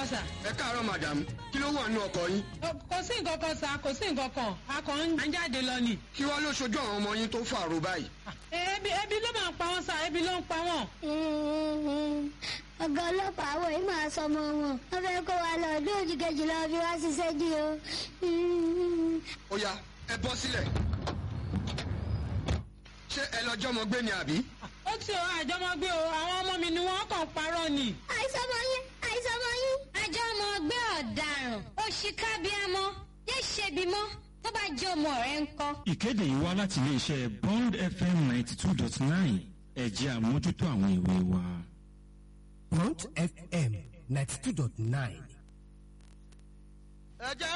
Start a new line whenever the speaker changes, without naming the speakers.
káàárọ̀ sà.
ẹ káàárọ̀ madam kí ló wà nínú ọkọ̀ yín
kò sí nǹkan kan sà kò sí nǹkan kan a kàn ń jáde lọ ni.
kí wàá ló ṣojú àwọn ọmọ yín tó fàrò báyìí.
ebi ebi ló máa ń pa wọn sà ebi ló ń pa wọn.
ọ̀gá ọlọ́pàá àwọn yìí máa sọ ọmọ wọn wọ́n fẹ́ kó wa lọ ọdún òjì kejì lọ fi wá ṣiṣẹ́ dí o.
ó yá ẹ bọ́ sílẹ̀ ṣé ẹ lọ jọmọ gbé ni àbí.
ó ti ọ àjọmọgbé o àwọn ọmọ mi ni wọn kàn parọ́ ni.
àìsàn ọmọ yín àìsàn ọmọ yín.
àjọ ọmọ ọgbẹ́ ọ̀daràn òṣìkàbíàmọ́ yé ṣebi mọ́ tó bá jẹ́ ọmọ rẹ̀ ń kọ́.
ìkéde yìí wá láti iléeṣẹ́ bond fm ninety two dot nine ẹ̀jẹ̀ àmójútó àwọn ìwé wa.
Front FM 92.9.
ẹ jẹ́